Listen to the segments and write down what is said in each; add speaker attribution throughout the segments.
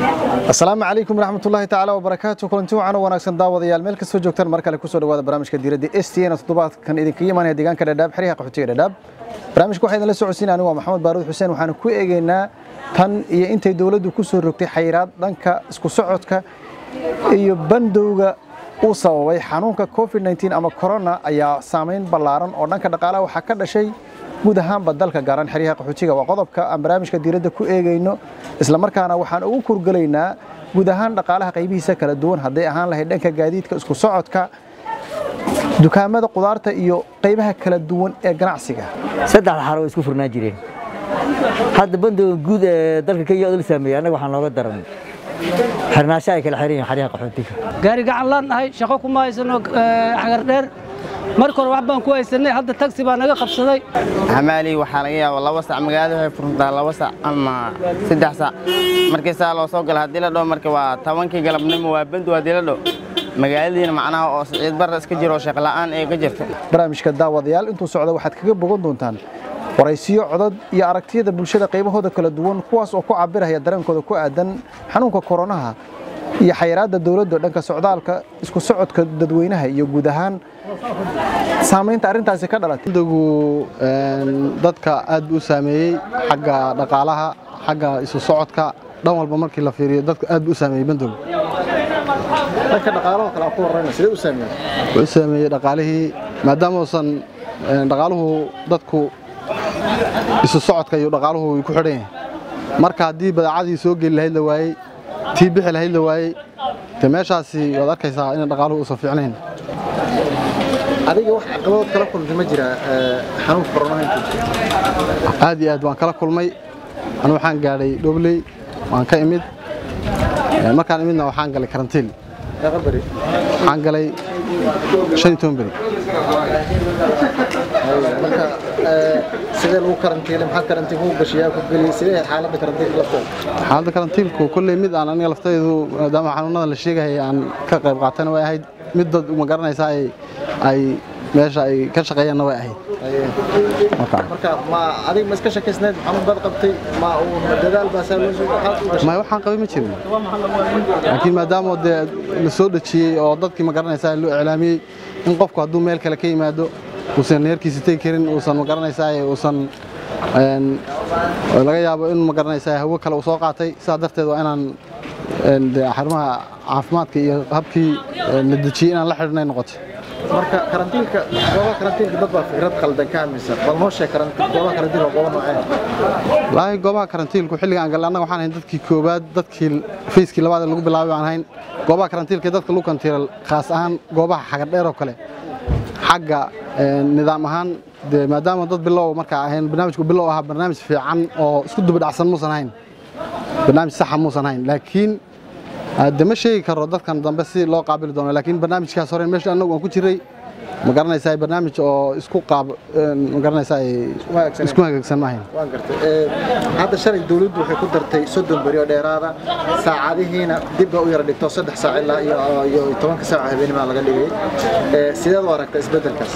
Speaker 1: asalaamu calaykum waraxmatullaahi tacaala wabarakaatu kulanti wacan oo wanaagsan daawadayaal meel kastoo joogtaan mar kale kusoo dhawaada barnaamijka diiradda s t n toddobaadkan idinkaga imaanaya deegaanka dhadhaab xeryaha qaxootiga dhadhaab barnaamijka waxaa idinla socodsiinaya anigu waa maxamed baaruud xuseen waxaana ku eegaynaa tan iyo intay dowladdu ku soo rogtay xayiraad dhanka isku socodka iyo bandowga uu sababay xanuunka covid 19 ama corona ayaa saamayn ballaaran oo dhanka dhaqaalaha waxaa ka dhashay guud ahaanba dalka gaaran xeryaha qaxootiga waa qodobka aan barnaamijka diiradda ku eegayno islamarkaana waxaan ugu kurgelaynaa guud ahaan dhaqaalaha qaybihiisa kala duwan hadday ahaan lahayd dhanka gaadiidka isku socodka dukaamada qudaarta iyo qaybaha kala duwan ee ganacsiga
Speaker 2: saddexda xaro way isku furnaan jireen hadda bandowga guud ee dalka kenya oo la saameeyey annaga waxaan looga daran xirnaasho ay kala xiran yihiin xeryaha qaxootiga
Speaker 3: gaari gacan laan nahay shaqo kuma haysano xagar dheer marka hore wax baan ku haysanay hadda tagsi baa naga qabsaday
Speaker 4: xamaali waxaa laga yaaba laba sac magaalada waxay furuntaa laba sac ama saddex sac markii saa loo soo gala haddii la dho marka waa tobankii galabnimo waa bandu haddii la dho magaaladiina macnaha oo siciid barra iska jiro oo shaqla'aan ee ka jirta
Speaker 1: barnaamijka daawadayaal intuu socda waxaad kaga bogan doontaan waraysiyo codad iyo aragtiyada bulshada qaybahooda kala duwan kuwaas oo ku cabiraya dareenkooda ku aadan xanuunka koronaha iyo xayiraadda dowladda dhanka socdaalka isku socodka dadweynaha iyo guud ahaan saamaynta arrintaasi ka dhalatay
Speaker 5: bandowgu dadka aad buu u saameeyey xagga dhaqaalaha xagga isu socodka dhan walba markii la fiiriyo dadka aad buu u saameeyey bandowgu
Speaker 1: dhanka dhaqaalaha kale aan ku horreyna sidee u saameeyey
Speaker 5: wuxuu u saameeyey dhaqaalihii maadaama uusan dhaqaaluhu dadku isu socodka iyo dhaqaaluhu way ku xidhan yahay marka haddii badeecadii soo geli lahayd la waayey tii bixi lahayd la waayey de meeshaasi waad arkaysaa in dhaqaaluhu uusan fiicnayn
Speaker 1: adiga wax caqabadood kala kulantay ma jira xanuunka koronaha intuu
Speaker 5: aad iyo aad waan kala kulmay anu waxaan gaadhay dhobley waan ka imid markaan imidna waxaan galay karantiin
Speaker 1: meeqa beri
Speaker 5: waxaan galay shan iyo toban beri
Speaker 1: marka sidee lagu karantiilay maxaad karantiin kugu gashiyaa ku geliyey sidee ahayd xaaladda karantiinka laftooda
Speaker 5: xaaladda karantiilku kolley mid aan aniga laftaydu maadaama xanuunadan la sheegayay aan ka qayb qaatana way ahayd mid dad ma garanaysaa ay ay meesha ay ka shaqeeyaanna way ahayd
Speaker 1: marka ma adiga ma iska shakiysnayd xanuun baad qabtay ma uu dadaal baa saa loo soo waxaad u gashay
Speaker 5: may waxaan qabay ma jirin laakiin maadaama dee la soo dhejiyey oo dadkii ma garanaysaa loo iclaamiyey in qofku hadduu meel kale ka yimaado uusan neerkiisa tegi karin uusan ma garanaysaa uusan laga yaabo in ma garanaysaa hawo kale uu soo qaatay sidaa darteed waa inaan xarumaha caafimaadka iyo habkii la dejiyey inaan la xidhnay noqotay
Speaker 1: marka karantiilka goobaha karantiilka dad baa fikrad qaldan ka aaminsan bal noo sheeg karantiil goobaha karantiilka waa goobo noocee
Speaker 5: wallaahi goobaha karantiilku xilliga aan galay annaga waxaan ahayn dadkii koowaad dadkii fayskii labaad ee lagu bilaabay baan ahayn goobaha karantiilka ee dadka lagu kantiilal khaas ahaan goobaha xagar dheer oo kale xagga nidaam ahaan dee maadaama dad bilow markaa ahayn barnaamijku bilow ahaa barnaamij fiican oo isku dubadhacsan muusan ahayn barnaamij saxa muusan ahayn laakiin de ma sheegi karo dadkan dambe si loo qaabili doono laakiin barnaamijkaas hore meesha annagu aan ku jiray ma garanaysaa barnaamij oo isku qaab ma garanaysaa isku hagaagsan ma ahayn
Speaker 1: waan gartay hadda shalay dawladdu waxay ku dartay soddon beri oo dheeraada saacadihiina dib baa u yara dhigto saddex saac ilaa iyo tobanka saac habeennimaa laga dhigay sideed u aragta isbeddelkaas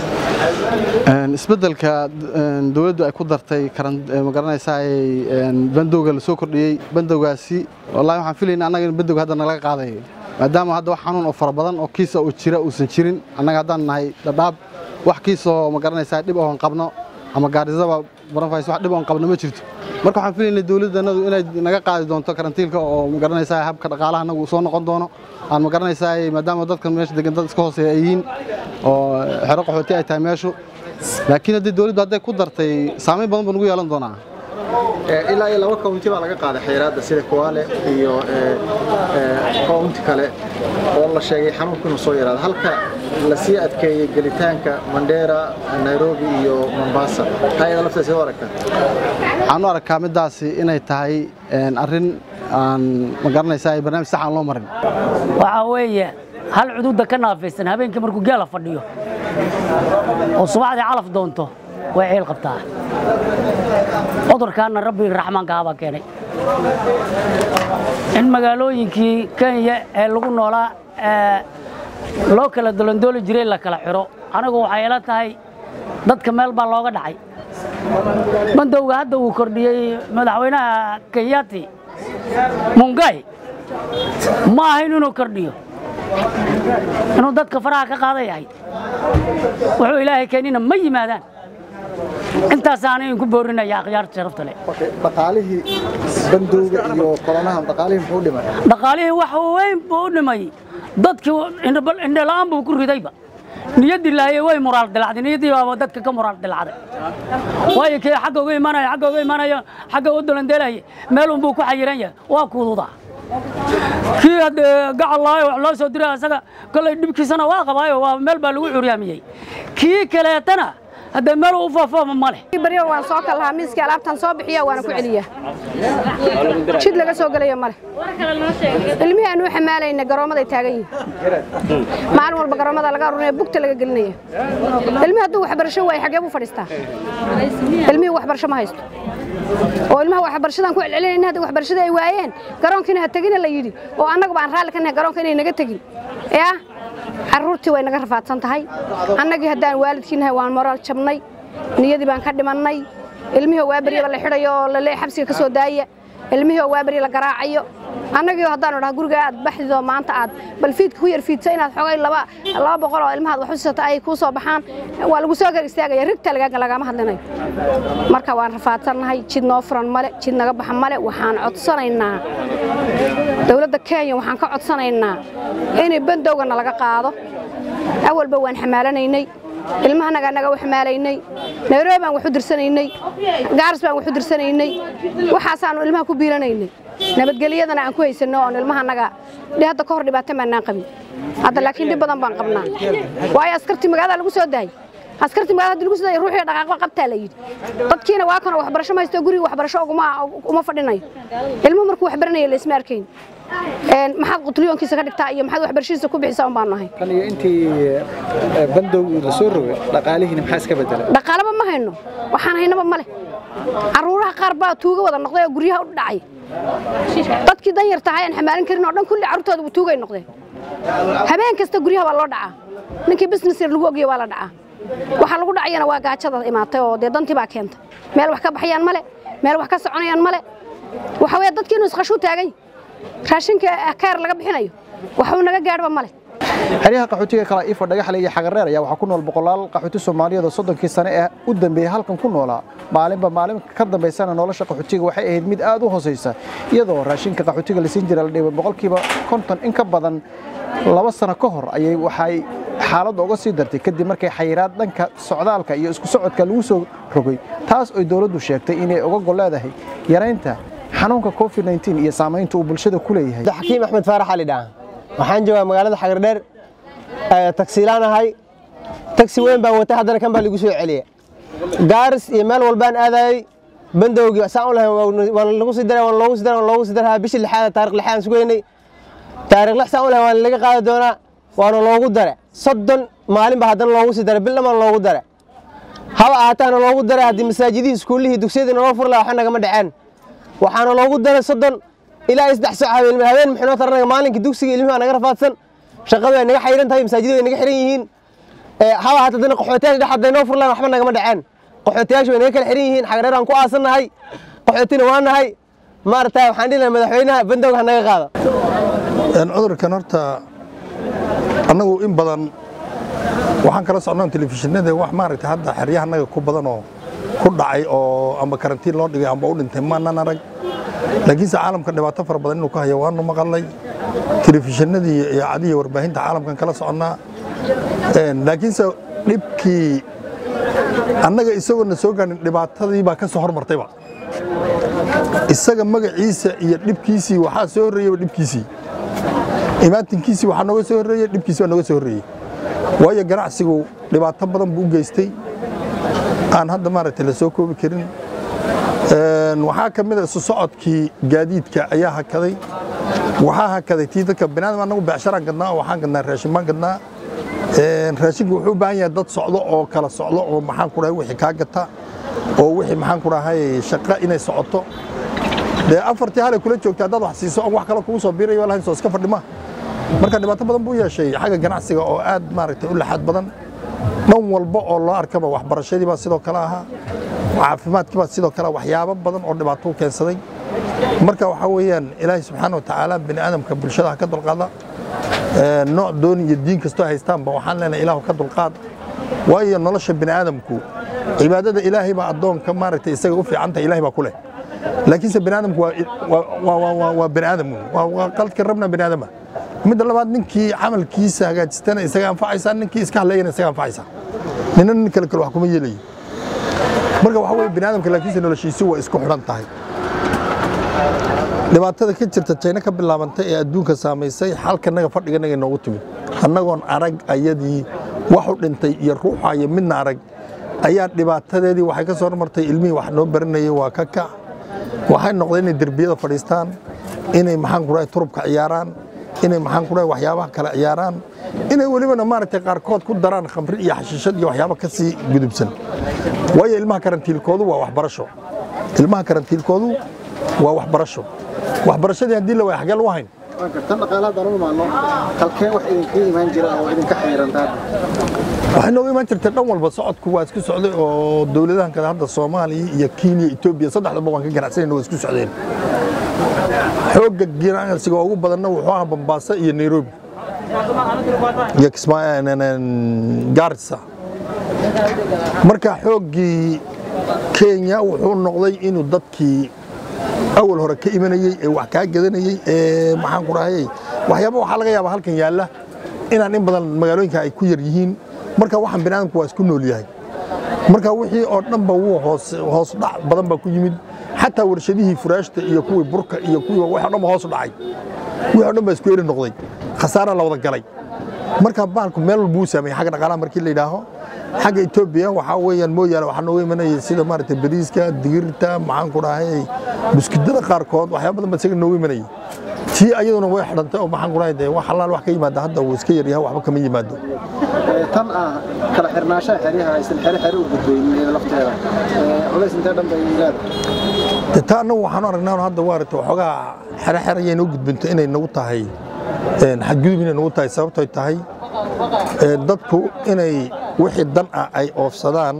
Speaker 5: isbeddelka dawladdu ay ku dartay ma garanaysaa bandowga la soo kordhiyey bandowgaasi wallahi waxaan filayna annaga in bandowga hadda nalaga qaadayo maadaama hadda wax xanuun oo fara badan oo kiisa oo jira uusan jirin annaga haddaan nahay dhadhaab wax kiisoo ma garanaysaa dhib oon qabno ama gaarisaba baranfays wax dhib oon qabno ma jirto marka waxaan filaynay dawladdanadu inay naga qaadi doonto karantiilka oo ma garanaysaa habka dhaqaalaha anagu soo noqon doono aan ma garanaysaa maadaama dadkan meesha degan dad iska hooseeya ay yihiin oo xero qaxooti ay tahay meeshu laakiin haddii dawladdu hadday ku dartay saamayn badan baa nugu yeelan doonaa
Speaker 1: ilaa iyo laba county baa laga qaaday xayiraadda sida Kwale iyo county kale oo la sheegay xanuunku inuu soo yaraado halka la sii adkeeyay gelitaanka Mandera Nairobi iyo Mombasa hay'adda lafteeda soo aragta
Speaker 5: waxaan u arkaa midaasi inay tahay arrin aan ma garanaysaa barnaamij sax aan loo marin
Speaker 6: waxaa weeye hal cududa ka naafaysan habeenkii markuu geela fadhiyo oo subaxdii calaf doonto way ciil qabtaa cudurkaana rabbi raxmaanka habaa keenay in magaalooyinkii kenya ee lagu noolaa loo kala dolondooli jiray la kala xiro anigu waxay ila tahay dadka meel baa looga dhacay bandowga hadda uu kordhiyey madaxweynaha kenyati mungai ma ahayn inuu kordhiyo inuu dadka faraha ka qaaday ahayd wuxuu ilaahay keenina ma yimaadaan intaasaana idinku boorinaya akhyaarta sharafta leh
Speaker 1: dhaqaalihii bandowga iyo kolonahan dhaqaalihii muxuu dhimay
Speaker 6: dhaqaalihii wax weyn buu u dhimay dadkii indhala'aan buu ku ridayba niyaddii lahaye way muraal dilacday niyaddii baaba dadka ka muraal dilacday waayo kii xagga uga imanaya xagga uga imanaya xagga u dolandeelaya meel unbuu ku xayiran yahay waa kuududaa kii haddee gacal lahayo wax loo soo diray asaga kollay dhibkiisana waa qabaayo waa meel baa lagu curyaamiyey kii kaleetana haddee meel u faafooma ma leh
Speaker 7: baryo waan soo kal lahaa miiskii alaabtan soo bixiya waana ku celiyaa jid laga soo gelaya male ilmihii aanu xamaalayna garoomaday taagan yihiin maalin walba garoomada laga arurinaya bugta laga gelinaya ilmihi hadduu waxbarasho waayo xagee buu fadhiistaa ilmihii waxbarasho ma haysto oo ilmaha waxbarashadan ku celcelinayna hadda waxbarashada ay waayeen garoonkiina ha tegina la yidhi oo annaguba aan raalli ka nahay garoonka inay naga tegin yaa carruurtii way naga rafaadsan tahay annagii haddaan waalidkiinahay waan moraal jabnay niyadii baan ka dhimannay ilmihii waa beryaba la xidhayo oo lale xabsiga ka soo daaya ilmihii oo waa berya la garaacayo annagii haddaanu dhaha guriga aad baxdido maanta aad bal fiidka ku yar fiidso inaad xogay laba laba boqol oo ilmahaad wax u sisato ay kuu soo baxaan waa lagu soo gar istaagaya rigta lagaa lagama hadlinayo marka waan rafaadsannahay jid noo furan male jid naga baxa male waxaan codsanaynaa dowladda kenya waxaan ka codsanaynaa inay bandowgana laga qaado awalba waan xamaalanaynay ilmahanaga naga u xamaalaynay nairobi baan wax u dirsanaynay gaaris baan wax u dirsanaynay waxaasaanu ilmaha ku biilanaynay nabadgelyadana aan ku haysanno oon ilmahanaga hadda ka hor dhibaato maannaan qabin hadda laakiin dhib badan baan qabnaa waayo askartii magaalada lagu soo daayay askartii magaalada hadii lagu soo daayay ruuxii dhaqaaqba qabtaa la yidhi dadkiina waa kana waxbarasho ma haysto guriga waxbarasho uguma uma fadhinayo ilmuhu markuu wax baranaya la isma arkayn maxaad qutliyonkiisa ka dhigtaa iyo maxaad waxbarashadiisa ku bixisaa un baanu ahay
Speaker 1: kan iyo intii bandowgii la soo rogay dhaqaalihiina maxaa iska bedelay
Speaker 7: dhaqaalaba ma hayno waxaan haynaba ma leh carruuraha qaar baa tuuga wada noqday oo guryaha u dhacay dadkii dan yarta ahay aan xamaalin karin oo dhan kulli carruurtooda tuugay noqdeen habeen kasta guryaha waa loo dhacaa ninkii business yar lagu ogaya waa la dhacaa waxa lagu dhacayana waa gaajada imaatay oo dee dantii baa keentay meel wax ka baxayaan male meel wax ka soconayaan male waxa weeye dadkii inuu isqashu taagan raashinka kaar laga bixinayo waxuu naga gaadhba male
Speaker 1: xeryaha qaxootiga kala iifo dhagaxle iyo xagareer ayaa waxaa ku nool boqolaal qaxooti soomaaliyeed oo soddonkii sane ee u dambeeyey halkan ku noolaa maalinba maalin ka dambaysana nolosha qaxootiga waxay ahayd mid aad u hoosaysa iyadoo raashinka qaxootiga la siin jira la dhibay boqolkiiba konton in ka badan laba sano ka hor ayay waxay xaaladda uga sii dartay kadib markay xayiraad dhanka socdaalka iyo isku socodka lagu soo rogay taas oy dowladdu sheegtay inay uga gol leedahay yaraynta xanuunka covid 19 iyo saamaynta uu bulshada ku leeyahay
Speaker 8: xakiim axmed faarax ali dhaha waxaan joogaa magaalada xagardheer tagsiilaan ahay tagsi weyn baan watay haddana kan baa lagu soo celiya gaaris iyo meel walbaan aadayay bandowgii saan u lahayn waan lagu sii daray waan loogu sii daray waan loogu sii daraa bishii lixaad taariikh lixaad sugeynay taariikh lix saan u lahayn waan laga qaadi doonaa waana loogu dare soddon maalin baa haddana loogu sii daray bil dhamaan loogu dare haba ahaataana loogu daray haddii masaajidihii iskuullihii dugsiyadii naloo fur lahaa waxa nagama dhaceen waxaana loogu daray soddon ilaa saddex saac habeen habeen maxinoo taranaga maalinkii dugsiga ilmihi waa naga rafaadsan shaqadu ay naga xayran tahay masaajiddu way naga xiran yihiin haba haata dana qaxootiyaasha dhex hadday noo furlaan waxba nagama dhaceen qaxootiyaasha way naga kala xiran yihiin xagreer aan ku aasannahay qaxootina waa nahay maaragtaa waxaan dhihi lahaa madaxweynaha bandowga ha naga qaado
Speaker 9: cudurkan horta annagu in badan waxaan kala socnaa telefishinada wax maaragtay hadda xeryahanaga ku badan oo ku dhacay oo amba karantiin loo dhigay amba u dhintay maanan arag laakiinse caalamka dhibaato fara badan inuu ka hayo waanu maqalnay telefishinadii iyo idaacadihii warbaahinta caalamkan kala soconnaa laakiinse dhibkii annaga isagoona soo gaarin dhibaatadii baa ka soo hormartayba isaga magaciisa iyo dhibkiisii waxaa soo horreeyeyba dhibkiisii imaatinkiisii waxaa nooga soo horreeyey dhibkiisi baa nooga soo horreeyey waayo ganacsigu dhibaato badan buu u geystay aan hadda maaragtay la soo koobi karin waxaa ka mid a isu socodkii gaadiidka ayaa hakaday waxaa hakaday tii dadka binaadam annagu becsharaan gadnaa oo waxaan gadnaa raashin baan gadnaa raashinku wuxuu u baahan yahay dad socdo oo kala socdo oo maxaan ku dhahay wixii kaa gata oo wixii maxaan ku dhahay shaqo inay socoto dee afartii halay kula joogta haddaad wax siiso on wax kale kugu soo biirayo lahayn soo iska fadhima marka dhibaato badan buu yeeshay xagga ganacsiga oo aad maaragtay u laxaad badan dhan walba oo loo arkaba waxbarashadii baa sidoo kale ahaa caafimaadkii baa sidoo kale waxyaabo badan oo dhibaato u keensaday marka waxaa weeyaan ilaahay subxaana watacaala bini aadamka bulshada ha ka dulqaada Ee, nooc doon iyo diin kastoo haystaanba waxaan leenahay ilaahu ka dulqaad waayo nolosha bini aadamku cibaadada ilaahay baa addoonka maaragtay isaga u fiicanta ilaahay baa ku leh laakiinse bini aadamku waa waa- waa- waa- waa- waa bini aadam waa waa qaladka rabna bini aadama midda labaad ninkii camalkiisa hagaajistana isaga anfacaysaa ninkii iska hadleeyana isaga anfacaysaa nina nin kale kale wax kuma yeelayo marka waxaa weeye bini aadamka laakiinse noloshiisu waa isku xidhan tahay dhibaatada ka jirta jayna ka bilaabantay ee adduunka saamaysay xalkanaga fadhiganaga noogu timid annagoon arag ayadii wax u dhintay iyo ruuxa iyo midna arag ayaa dhibaatadeedii waxay ka soo hormartay ilmihii wax noo baranayay waa ka kac waxay noqdeen inay derbiyada fadhiistaan inay maxaan ku dhahay turubka ciyaaraan inay maxaan ku dhahay waxyaabaha kale ciyaaraan inay welibana maaragtay qaarkood ku daraan khamri iyo xashiishad iyo waxyaabo ka sii gudubsan waayo ilmaha karantiilkoodu waa waxbarasho ilmaha karantiilkoodu waa waxbarasho waxbarashadii haddii la waaya xagee lagu hayn
Speaker 1: tan dhaqaalaha haddaan u imaano halkee wax idinkaga imaan jira oo idinka xayirantaa
Speaker 9: waxay nooga imaan jirtay dhan walba socodku waa isku socday oo dowladahan kale hadda soomaaliya iyo kenya etoobiya saddexdaba waan ka ganacsanayna waa isku socdeen xoogga ganacsiga ugu badanna wuxuu ahaa bambaaso iyo nairobi iyo Kismaayo- n- n- gaarisa marka xooggii kenya wuxuu noqday inuu dadkii awal hore ka imanayey ee wax kaa gadanayey ee maxaan ku dhahayay waxyaaba waxaa laga yaabaa halkan yaalla inaan in badan magaalooyinka ay ku yar yihiin marka waxaan biniaadamku waa isku nool yahay marka wixii oo dhanba wuu hoos hoos dhac badan baa ku yimid xataa warshadihii furaashta iyo kuwii burka iyo kuwii wax oo dhan ba hoos u dhacay wixii oo dhan baa isku eri noqday khasaara la wada galay marka bahalku meel walba uu saameeyey xagga dhaqaalaha markii la yidhaaho xagga etoobiya waxaa weeyaan mooyaane waxaa nooga imanayay sida maaragtay bariiska digirta maxaan ku dhahay buskudada qaarkood waxyaaba badan baa isaga nooga imanayay tii ayaduna way xidhantay oo maxaan ku dhahay dee wax halaal wax ka yimaada hadda wuu iska yaryahay waxba kama yimaado
Speaker 1: tan ah kala xirnaashaha xeryaha aysan xere xere u gudbaynin iyada lafteeda Ee, culays intee dhan bay leedahay
Speaker 9: dee taa annagu waxaanu aragnaa hadda waaragtay waxoogaa xere xere ayay noo gudbinto inay nagu tahay een, xadgudub inay nagu tahay sababtoy tahay ee, dadku inay wixii dan ah ay oofsadaan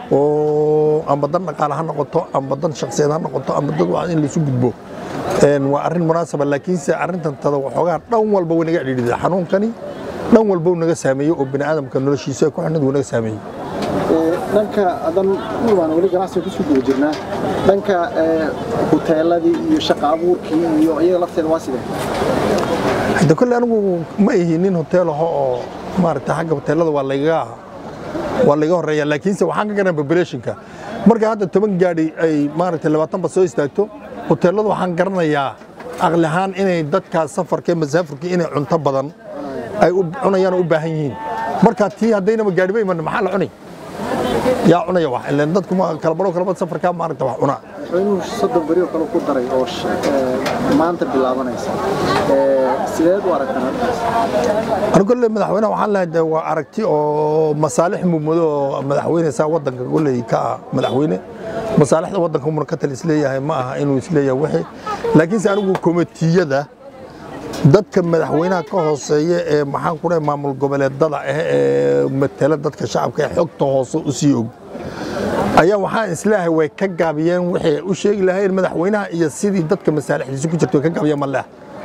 Speaker 9: oo amba dan dhaqaale ha noqoto amba dan shakhsiyeed ha noqoto amba dad waa in laisu gudbo Een, waa arrin munaasaba laakiinse arrintan tada waxoogaa dhan walba way naga cidhiidhida xanuunkani dhan walba uu naga saameeyey oo bini'aadamka noloshiisa ay ku xidhnid wuu naga saameeyey
Speaker 1: Ee, dhanka adan u imaan weli ganacsiga kusoo guda jirnaa dhanka ee, huteeladii iyo shaqa abuurkii iyo iyada lafteeda waa sidee
Speaker 9: hadda kolle anigu ma ihi nin hotel aho oo maaragtay xagga hoteelada waa layga waa layga horeeya laakiinse waxaan ka garan populationka marka hadda toban gaadhi ay maaragtay labaatan ba soo istaagto hoteelada waxaan garanayaa aqli ahaan inay dadkaas safarka ee masaafurka inay cunto badan ay u cunayaan oo u baahan yihiin marka tii haddaynaba gaadhiba iman maxaa la cunay yaa cunaya wax ileen dadku ma kala baro kala bad safarka maaragta wax cunaa
Speaker 1: madaxweynuhu soddon beri oo kale ku daray oo sh- ee, maanta bilaabanaysa Ee, sideed u aragtaan arrintaas
Speaker 9: anigu kolle madaxweynaha waxaan lehay de waa aragti oo masaalix mumado oo madaxweyne saa waddanka kolley ka ah madaxweyne masaalixda waddanka umuna ka tal isleeyahay ma aha inuu isleeyahay wixii laakiinse anigu komitiyada dadka madaxweynaha ka hooseeya ee maxaan ku dhahay maamul goboleedada ah ee matala dadka shacabka ee xogta hoose u sii og ayaa waxaan isleeyahay way ka gaabiyeen waxay u sheegi lahayn madaxweynaha iyo sidii dadka masaalixdiisa ku jirta way ka gaabiyeen ma leh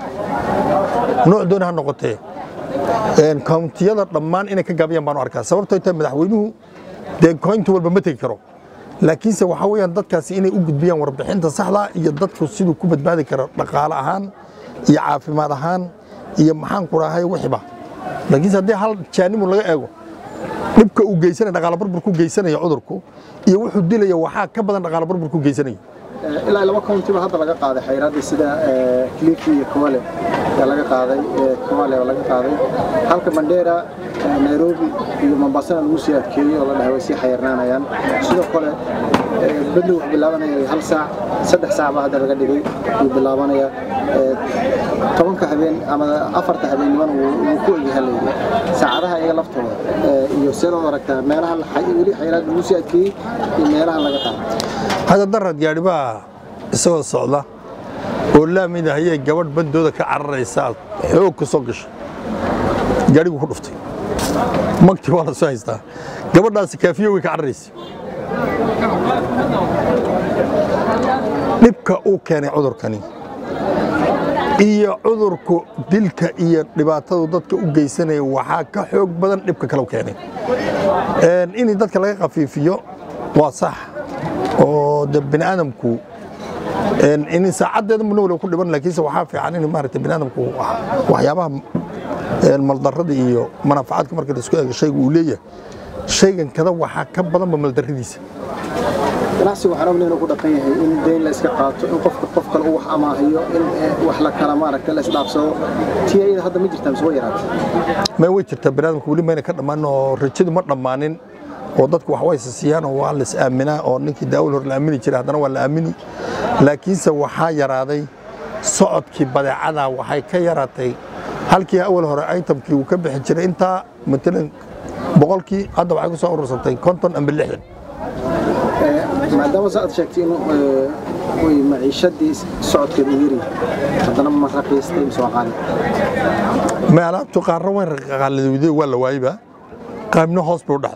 Speaker 9: nooc dooni ha noqotee een, kountiyada dhammaan inay ka gaabiyaan baan u arkaa sababtoo tahay madaxweynuhu dee koynta walba ma tegi karo laakiinse waxaa weeyaan dadkaasi inay u gudbiyaan warbixinta saxda iyo dadku siduu ku badbaadi karo dhaqaale ahaan iyo caafimaad ahaan iyo maxaan ku dhahay wixiba laakiinse haddii hal jaanimu laga eego dhibka uu geysanaya dhaqaale burburku geysanaya cudurku iyo wuxuu dilaya waxaa ka badan dhaqaale burburku geysanaya
Speaker 1: Ee, ilaa laba county ba hadda laga qaaday xayraadii sida ee, Kilifi iyo Kwale ayaa laga qaaday ee, Kwale oo laga qaaday halka Mandera ee, Nairobi iyo Mombasa lagu sii adkeeyay oo la dhahay way sii xayirnaanayaan sidoo kale ee, bedel wuxuu bilaabanaya hal saac saddex saac baa hadda laga dhigay wuu bilaabanaya ee, tobanka habeen ama afarta habeenimana wuu wuu ku egyahay layidhi saacadaha iyaga laftooda ee, iyo sidoo aragtaa meelaha la xay- weli xayiraad lagu sii adkeeyey iyo meelaha laga qaaday
Speaker 9: hadda darad gaadhi baa isagoo socda oo laamid ahayee gabadh bandooda ka cararaysa xoog ka soo gashay gaadhigu ku dhuftay magti waa la soo haystaa gabadhaasi kaafiyo way ka cararaysa dhibka uu keenay cudurkani iyo cudurku dilka iyo dhibaatadu dadka u geysanaya waxaa ka xoog badan dhibka kale u keenay in dadka laga khafiifiyo waa sax oo de bini aadamku in saacaddeeda muna waliba ku dhiban laakiinse waxaa fiican in maaragtay bini aadamku waxyaabaha maldarrada iyo manaafacaadka marka la isku eego shayga uu leeyahay shaygan kada waxaa ka badanba maldarradiisa
Speaker 1: ganacsigu waxaan ognahay inuu ku dhaqan yahay in deyn la iska qaato in qofka qof kale uu wax amaahiyo in wax la kala maaragtay la isdhaafsado tii ayada hadda ma jirtaa mise way yaraatay
Speaker 9: may way jirtaa bini aadamku weli mayna ka dhammaanin oo rajadu ma dhammaanin oo dadku wax way siiyaan oo waa la is aaminaa oo ninkii daawal hore la aamini jiray haddana waa la aamini laakiinse waxaa yaraaday socodkii badeecada waxay ka yaraatay halkii awal hore itemkii uu ka bixi jiray intaa matalan boqolkii hadda waxay ku soo urursatay konton amba lixdan
Speaker 1: maadaama sa aad sheegtay in way maciishadii socodkeed u yiri haddana ma raqiistay mise waa qaali
Speaker 9: ma alaabtu qaarra wayn qaalidowday waa la waayba qaybna hoos buu dhacday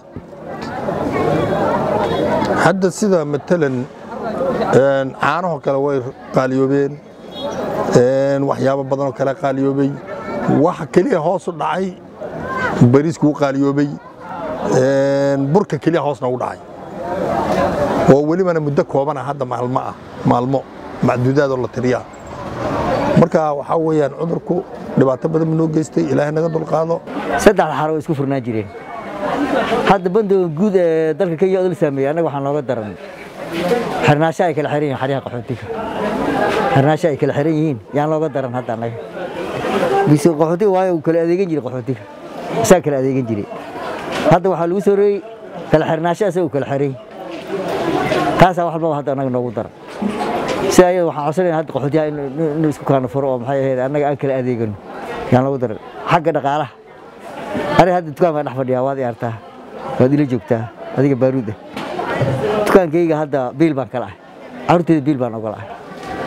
Speaker 9: hadda sida matalan caanahoo kale way qaaliyoobeen waxyaabo badanoo kale qaaliyoobay waxa keliya hoos u dhacay bariiskuu qaaliyoobay burka keliya hoosna u dhacay oo welibana muddo koobana hadda maalmo ah maalmo macduudaadoo la tiriyaa marka waxaa weeyaan cudurku dhibaato badan buu noo geystay ilaahay naga dulqaado
Speaker 2: saddex xaro way isku furnaan jireen hadda bandowga guud ee dalka kenya oo la saameeyey annaga waxaa nooga daran xirnaasho ay kala xiran yihiin xaryaha qaxootiga xirnaasho ay kala xiran yihiin yaan looga daran hadda annaga bise qaxootiga waayo uu kala adeegan jiray qaxootiga isaa kala adeegan jiray hadda waxaa lagu soo reeyey kala xirnaasho asaga uu kala xiran taasaa wax walbaba hadda annaga noogu daran si ayada waxaan codsanayna hadda qaxootiyaha inuu isku kaana furo oo maxay ahayd annaga aan kala adeegano yaan loogu daran xagga dhaqaalaha aniga hadda dukaan baan dhex fadhiyaa waad i artaa waad ila joogtaa adiga baaruud ah dukaankayga hadda biil baan kala ahay carruurteyda biil baan ogola ahay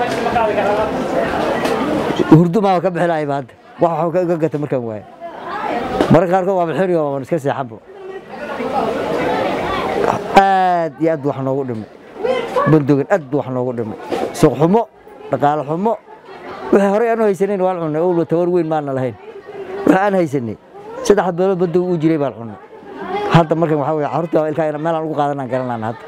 Speaker 2: hurdo maaba ka bixi lahayba hadda wax waxuu ka gata markaan waayo mararka qaarkood waa bixinayo waan iska seexanbo aad iyo aad wax noogu dhimay bandogan aad wax noogu dhimay suuq xumo dhaqaale xumo wixii horey aanu haysanayn waan cunnay owlo tawar weyn maana lahayn wixii aan haysanay saddex beelood bandog uu jiray baan cunnay hadda markan waxaa weye carruurta ilkaa meelaan ugu qaadanaan garanaan hadda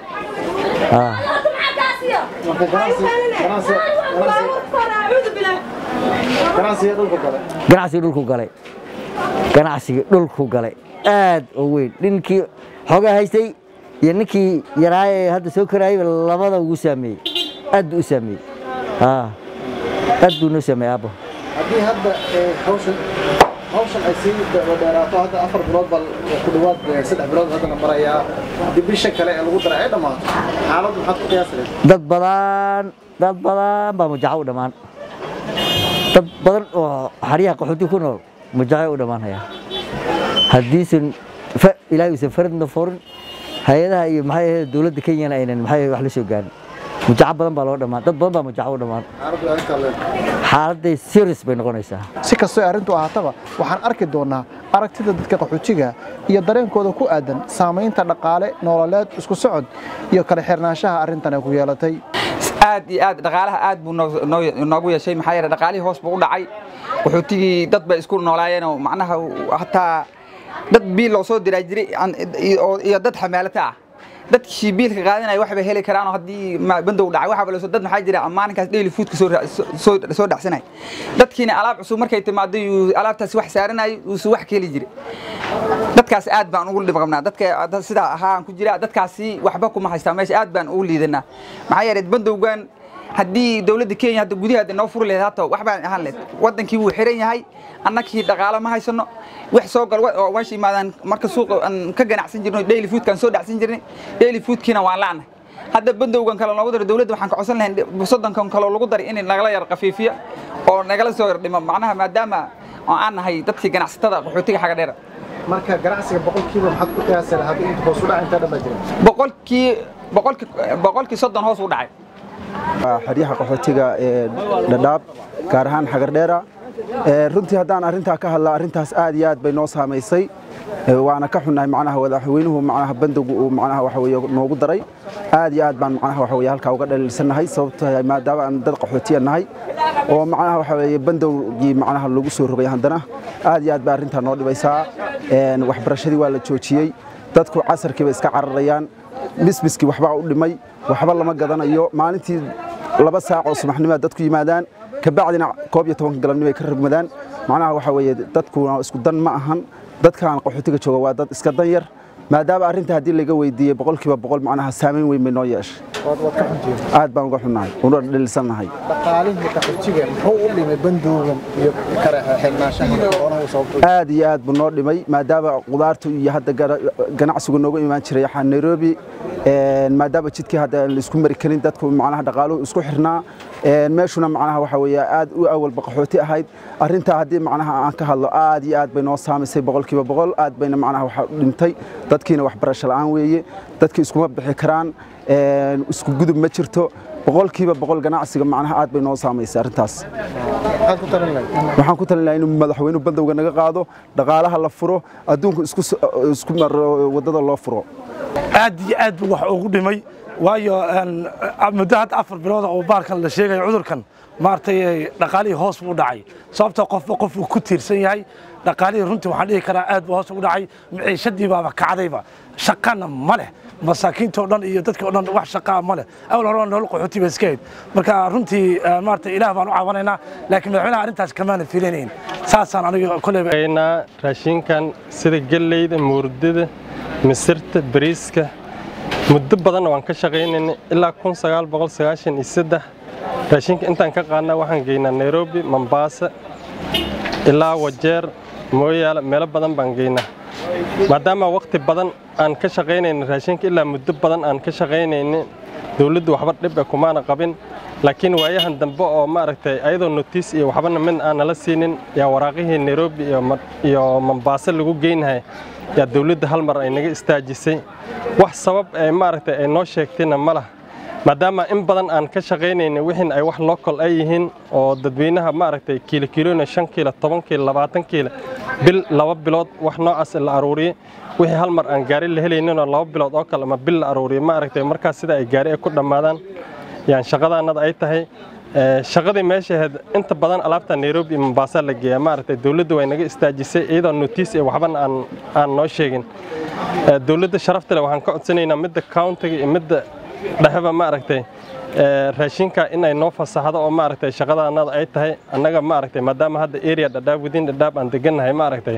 Speaker 2: ganacsiga dhulku galay ganacsiga dhulku galay aad oo weyn ninkii xoogaa haystay iyo ninkii yaraaye hadda soo koraayay labada ugu saameeyey aad buu u saameeyey aad buu noo saameeyey aabbo
Speaker 1: haddii hadda hawshan hawshan ay sii dheeraato hadda afar bilood baa ku dhawaad saddex bilood hadda la marayaa haddii bisha kale ee lagu daray ay dhammaato xaaladdu maxaad ku qiyaasi lahayd
Speaker 2: dad badan dad badan baa mujaco u dhammaan dad badan oo xaryaha qaxooti ku nool mujaco u dhammaanaya haddiisan ilaahay uusan faradna furin hay-adaha iyo maxay ahayd dowladda kenyana aynan maxay wax la soo gaarin mujaco badan baa loo dhammaan dad badan baa mujaco u dhammaan xaaladday serious bay noqonaysaa
Speaker 1: si kastoo arrintu ahaataba waxaan arki doonaa aragtida dadka qaxootiga iyo dareenkooda ku aadan saamaynta dhaqaale nololeed isku socod iyo kala xirnaanshaha arrintan ay ku yeelatay
Speaker 10: aad iyo aad dhaqaalaha aad buu noogu yeeshay maxaa yeelay dhaqaalihii hoos buu u dhacay qaxootigii dad bay isku noolaayeenoo macnaha hataa dad biil loo soo diraa jiray iyo dad xamaalata ah dadkii biilka qaadanaya waxbay heli karaan haddii bandow dhacay waxaaba lasoo dad maxaa jira maalinkaas daily foodka soo dhacsanay dadkiina alaab cusub markay timaado alaabtaas wax saaranay uusu wax ka heli jiray dadkaas aad baan ugu dhib qabnaa dadka sidaa ahaan ku jira dadkaasi waxba kuma haystaa meesha aad baan ugu liidanaa maxaa yeelay bandowgan haddii dowladda kenya hadda gudaheeda noo furi lahayd hata wax baan ahaan lahayd wadankii wuu xiran yahay annagii dhaqaalo ma haysano wax soo gal oo meesha yimaadaan marka suuqa aan ka ganacsan jirno daily foodkaan soo dhacsan jirnay daily foodkiina waan la'nay hadda bandowgan kale noogu daro dowladda waxaan ka codsan lahayn soddonkan kaloo lagu daray in nagala yar qafiifiyo oo nagala soo yar dhimo macnaha maadaama oo aan nahay dadkii ganacsatada qaxootiga xaga dheera
Speaker 1: marka ganacsiga boqolkiiba maxaad ku qiyaasi lahayd inta hoos u dhaca intaa dhan baa jira
Speaker 10: boqolkii boqolkii boqolkii soddon hoos u dhacay
Speaker 11: xeryaha qaxootiga ee dhadhaab gaar ahaan xagardheera runtii haddaan arrintaa ka hadla arrintaas aad iyo aad bay noo saamaysay waana ka xunnahay macnaha madaxweynuhu macnaha bandowgu uu macnaha waxa weeye noogu daray aad iyo aad baan macnaha waxa weeye halkaa uga dhaliilsannahay sababtoo ah maadaama aan dad qaxootiya nahay oo macnaha waxa weeye bandowgii macnaha lagu soo rogay haddana aad iyo aad bay arrintaa noo dhibaysaa waxbarashadii waa la joojiyey dadku casarkiiba iska cararayaan bisbiskii waxbaa u dhimay waxba lama gadanayo maalintii laba saac oo subaxnimo dadku yimaadaan kabacdina koob iyo tobanka galabnimo ay ka rogmadaan macnaha waxa weeye dadkuna isku dan ma ahan dadkaan qaxootiga jooga waa dad iska dan yar maadaama arrinta haddii laga weydiiyey boqolkiiba boqol macnaha saamayn weyn bay noo yeeshay aad baan uga xunnahay una dhaliilsannahay
Speaker 1: dhaqaalihii qaxootiga muxuu u dhimay bandowgan iyo xirnaanshaha
Speaker 11: aad iyo aad buu noo dhimay maadaama qudaartu iyo hadda ganacsigu noogu imaan jiray waxaa nairobi maadaama jidkii hadda aan laisku mari karin dadku macnaha dhaqaaluhu isku xirnaa meeshuna macnaha waxa weeye aad u awalba qaxooti ahayd arrintaa haddii macnaha aan ka hadlo aad iyo aad bay noo saamaysay boqolkiiba boqol aad bayna macnaha waxa dhimtay dadkiina waxbarasho la'aan weeye dadkii iskuma bixi karaan isku gudub ma jirto boqolkiiba boqol ganacsiga macnaha aad bay noo saamaysay arrintaas waxaan ku talin lahaa inuu madaxweynuhu bandowga naga qaado dhaqaalaha la furo adduunku isku maro waddada loo furo
Speaker 12: aad iyo aad buu wax ugu dhimay waayo muddo hadda afar bilood oo baarkan la sheegayo cudurkan maaragtay dhaqaalihii hoos buu dhacay sababtoo qofba qof uu ku tiirsan yahay dhaqaalihii runtii waxaan dhihi karaa aad buu hoos ugu dhacay maciishadii baaba kacdayba shaqana ma leh masaakiinta oo dhan iyo dadkii oo dhan wax shaqaa ma leh awal hore nolol qaxooti ba iska hayd marka runtii maaragtay ilaah baan u caawanaynaa laakiin madaxweynaha arrintaas kamaana fiilanayn saasaan aniga koleyba
Speaker 13: raashinkan sida galleyda muurdada misirta bariiska muddo badanna waan ka shaqaynaynay ilaa kun sagaal boqol sagaashan iyo saddex raashinka intaan ka qaadnaa waxaan geynaa nairobi mombasa ilaa wajeer mooyaale meelo badan baan geynaa maadaama waqti badan aan ka shaqaynayna raashinka ilaa muddo badan aan ka shaqaynayna dowladdu waxba dhib e kumaana qabin laakiin waayahan dambe oo maaragtay ayadoo notiis iyo waxbana mid aan nala siinin yaa waraaqihii nairobi iyo mombaaso lagu geynahay yaa dowladda hal mar ay naga istaajisay wax sabab ee maaragtay ay noo sheegtayna ma lah maadaama in badan aan ka shaqaynayna wixiin ay wax local ay yihiin oo dadweynaha maaragtay kiilo kiilona shan kiilo toban kiilo labaatan kiilo bil laba bilood wax noocaas la aruuriyey wixii hal mar aan gaari la helayninoo laba bilood oo kale ama bil la aruuriyey maaragtay markaas sida ay gaari ay ku dhammaadaan yaan shaqadaannada ay tahay shaqadii meesha ahayd inta badan alaabta nairobi iyo mombasa la geeyaa maaragtay dowladda way naga istaajisay iyadoo notiis iyo waxbana aan aan noo sheegin dowladda sharafta leh waxaan ka codsanaynaa midda countiga iyo midda dhexeba maaragtay raashinka in ay noo fasaxdo oo maaragtay shaqadaannada ay tahay annaga maaragtay maadaama hadda area dhadhaab within dhadhaab aan degannahay maaragtay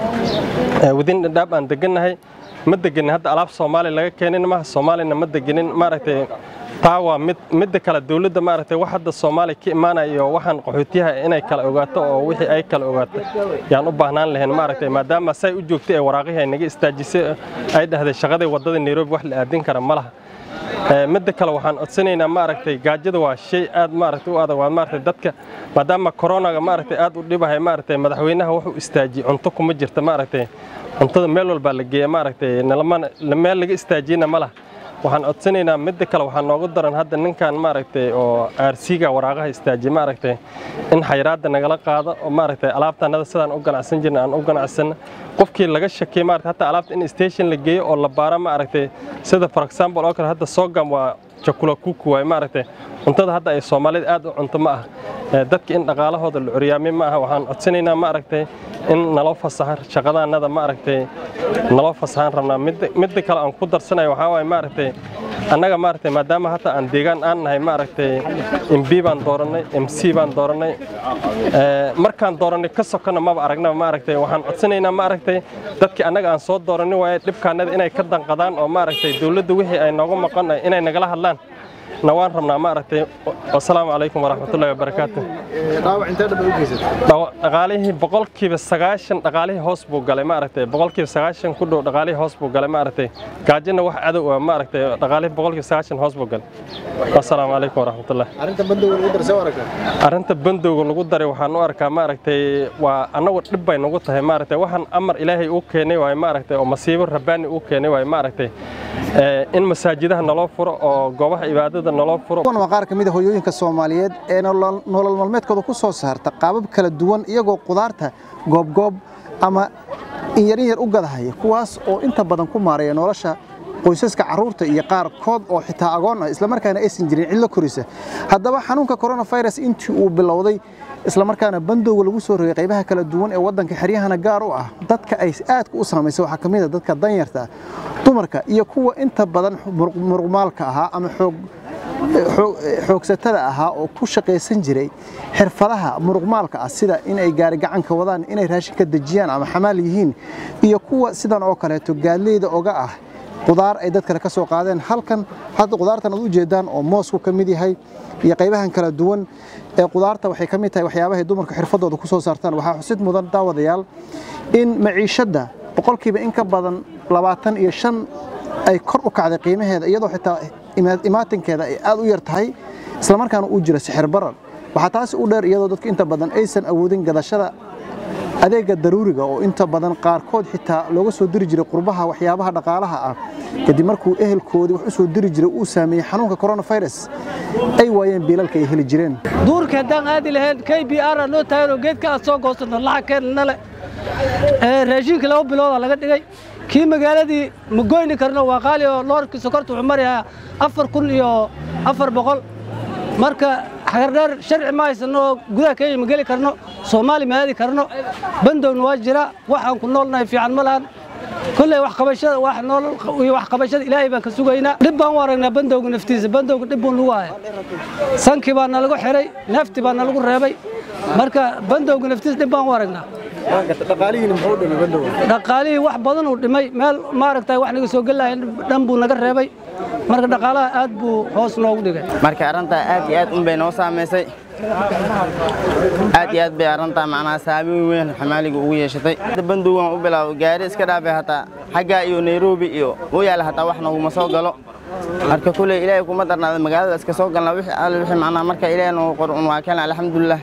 Speaker 13: within dhadhaab aan degannahay ma deganin hadda alaab soomaali laga keenin maha soomaalina ma deganin maaragtay taa waa mid midda kale dowladda maaragtay wax hadda soomaali ka imaanayo waxaan qaxootiyaha inay kala ogaato oo wixii ay kala ogaato yaan u baahnaan lahayn maaragtay maadaama say u joogtay ee waraaqihii ay naga istaajisay ay dhahday shaqadii waddada nairobi wax la aadin kara ma laha midda kale waxaan codsanaynaa maaragtay gaajada waa shay aad maaragtay u adag waa maaragtay dadka maadaama koronaga maaragtay aad u dhibahay maaragtay madaxweynaha wuxuu istaajiyey cunto kuma jirta maaragtay cuntada meel walbaa la geeya maaragtay meel laga istaajiyena ma laha waxaan codsanaynaa midda kale waxaa noogu daran hadda ninkan maaragtay oo aarsiga waraaqaha istaajiye maaragtay in xayraadda nagala qaado oo maaragtay alaabtanada sidaan u ganacsan jirna aan u ganacsanna qofkii laga shakiyay maaragtay hatta alaabta in station la geeyo oo la baaro maaragtay sida for example oo kale hadda soogam waa jakula kuku waay maaragtay cuntada hadda ay soomaalida aad u cunto ma ah dadka in dhaqaalahooda la curyaamay ma aha waxaan codsanaynaa maaragtay in naloo fasaxan shaqadaannada maaragtay naloo fasaxan rabnaa midda kale aan ku darsanayo waxaa waaye maaragtay annaga maaragtay maadaama hata aan deegaan aan nahay maaragtay mb baan doorannay mc baan doorannay markaan doorannay ka sokonna maba aragnaba maaragtay waxaan codsanaynaa maaragtay dadkii annaga aan soo doorannin waaye dhibkaannada inay ka danqadaan oo maaragtay dowladda wixii ay nooga maqan inay nagala hadlaan na waan rabnaa maaragtay wasalaamu calaykum waraxmatullahi wabarakaatu
Speaker 1: dhaawac intee dhaba u geysatay
Speaker 13: dhaqaalihii boqolkiiba sagaashan dhaqaalihii hoos buu galay maaragtay boqolkiiba sagaashan ku dhow dhaqaalihii hoos buu galay maaragtay gaajina wax cadow ah maaragtay dhaqaalihii boqolkiiba sagaashan hoos buu galay wasalaamu calaykum waraxmatullahi
Speaker 1: arrinta bandowga lagu daray soo aragtaa
Speaker 13: arrinta bandowga lagu daray waxaan u arkaa maaragtay waa annagu dhib bay nagu tahay maaragtay waxaan amar ilaahay uu keenay waaye maaragtay oo masiibo rabbaani uu keenay waaye maaragtay ee, in masaajidaha naloo furo oo goobaha cibaadada naloo furo
Speaker 1: kuwan waa qaar ka mid a hooyooyinka soomaaliyeed ee nolol nolol maalmeedkooda ku soo saarta qaabab kala duwan iyagoo qudaarta goobgoob ama in yar in yar u gadahaya kuwaas oo inta badan ku maareeya nolosha qoysaska carruurta iyo qaarkood oo xitaa agoon ah islamarkaana aysan jirin cidlo korisa haddaba xanuunka coronavirus intii uu bilowday islamarkaana bandowga lagu soo rogay qaybaha kala duwan ee waddanka xeryahana gaar u ah dadka ay aadka u saamaysay waxaa ka mid a dadka danyarta dumarka iyo kuwa inta badan muruq- muruqmaalka ahaa ama xoog xoog- xoogsatada ahaa oo ku shaqaysan jiray xirfadaha muruqmaalka ah sida in ay gaari gacanka wadaan inay raashinka dejiyaan ama xamaal yihiin iyo kuwa sidan oo kaleeto gaadleyda oga ah qudaar ay dad kale ka soo qaadeen halkan hadda qudaartan aad u jeedaan oo moosku ka mid yahay iyo qaybahan kala duwan ee qudaarta waxay ka mid tahay waxyaabahay dumarka xirfadooda ku soo saartaan waxaa xusid mudan daawadayaal in maciishadda boqolkiiba in ka badan labaatan iyo shan ay kor u kacday qiimaheeda iyadoo xitaa ima- imaatinkeeda ay aad u yar tahay islamarkaana uu jiro sixir barar waxaa taasi u dheer iyadoo dadku inta badan aysan awoodin gadashada adeega daruuriga oo inta badan qaarkood xitaa looga soo diri jiray qurbaha waxyaabaha dhaqaalaha ah kadib markuu ehelkoodii wax u soo diri jiray uu saameeyey xanuunka coronavirus ay waayeen biilalka ay heli jireen
Speaker 3: duurka haddaan aadi lahayn k b r noo taaganoo geedka aad soo goosano lacagkeenna le Ee, raashinka laba bilooda laga dhigay kii magaaladii ma goyni karno waa qaali oo loorkii sokorta wuxuu marayaa afar kun iyo afar boqol marka xagardheer sharci ma haysano oo gudaha kenya ma geli karno soomaali ma aadi karno bandowna waa jira waxaan ku noolnahay fiican ma lahan kolley wax qabashada wax noolal iyo wax qabashada ilaahay baan ka sugaynaa dhib baan u aragnaa bandowga naftiisa bandowga dhib buu nagu haya sankii baa nalagu xiray neefti baa nalagu reebay marka bandowga naftiisa dhib baan u aragnaa dhaqaalihii wax badan uu dhimay meel maaragtay wax naga soo gelahay dhan buu naga reebay marka dhaqaalaha aad buu hoos noogu dhigay
Speaker 4: marka arrintaa aad iyo aad un bay noo saamaysay aad iyo aad bay arrintaa macnaha saameyn weyn xamaaliga ugu yeeshatay Hadda bandowgan u bilaabo gaari iska dhaafay hataa xaggaa iyo nairobi iyo u yaala hataa wax naguma soo galo marka kuley ilaahay kuma darnaada magaalada iska soo galna wixii alle wixii macnaha marka ilaahay noo qor un waa keen alxamdulilah